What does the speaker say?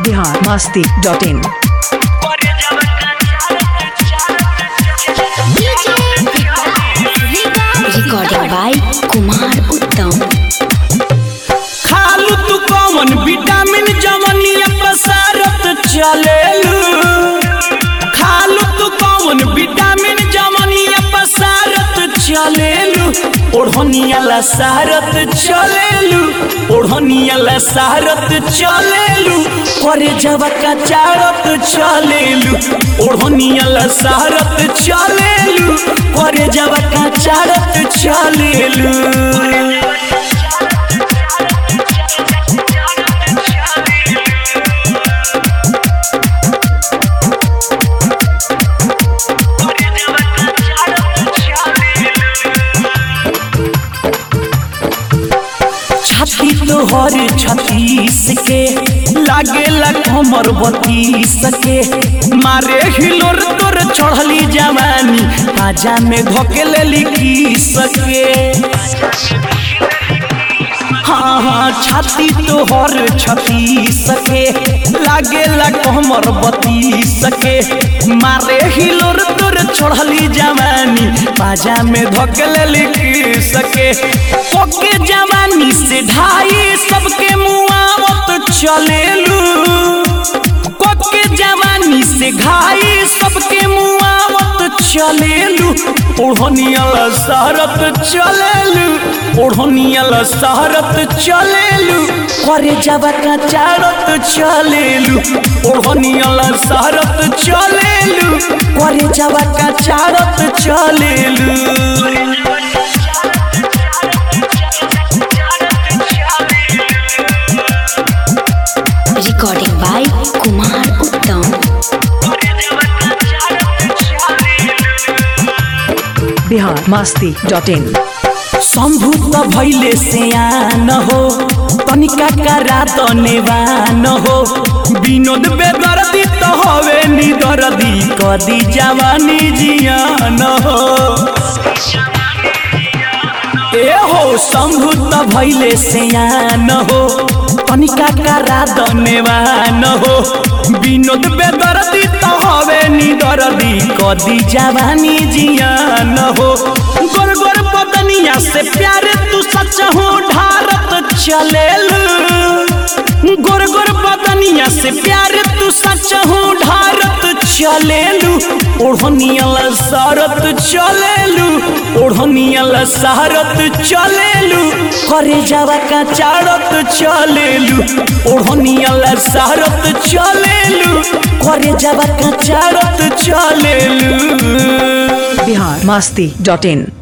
Bihar Masti dot in recording by Kumar Uttam खालू तू कौन विटामिन जवनिया प्रसारत चलेलू खालू तू कौन विटामिन जवनिया प्रसारत चलेलू ओढ़निया ला सारत चलेलू ओढ़निया ला सारत चलेलू करे जब का चारत चलेलू ओढ़निया ला सारत चलेलू करे जब का चारत चलेलू छाती तोहर छत्तीस के लागेला कमर बत्तीस के मारे हिलोर तोर चढ़ली जवानी पाजा में धोके लिखी सके हाँ हाँ छाती तोहर छत्तीस के लागेला कमर बत्तीस के मारे हिलोर तोर चढ़ली जवानी पाजा में धोके लिखी सके ओके जवानी से ढाई सबके मुआवत चलेलू कोके जवानी से घाई सबके मुआवत चलेलू ओढ़नियल सहरत चलेलू ओढ़नियल सहरत चलेलू करे जब का चारत चलेलू ओढ़नियल सहरत चलेलू करे जब का चारत चलेलू recording by Kumar Uttam Bihar Masti dot in Shambhu त भैले सियान हो तनिका करा त नेवान हो विनोद बेदर्दी त हवे निदर्दी कदी जवानी जियान हो ए हो शंभु त भैले सियान हो तनिका करा त नेवान हो विनोद बेदर्दी त हवे निदर्दी कदी जवानी जियान हो गोर गोर बदनिया से प्यार तू सच हो ढारत चलेलू गोर गोर बदनिया से प्यार तू सच हो ढारत चलेलू ओढ़नियल सारत चलेलू ओढ़नियल सारत चलेलू करे जावा का चारत चलेलू ओढ़नियल सारत चलेलू करे जावा का चारत चलेलू बिहार मस्ती डॉट इन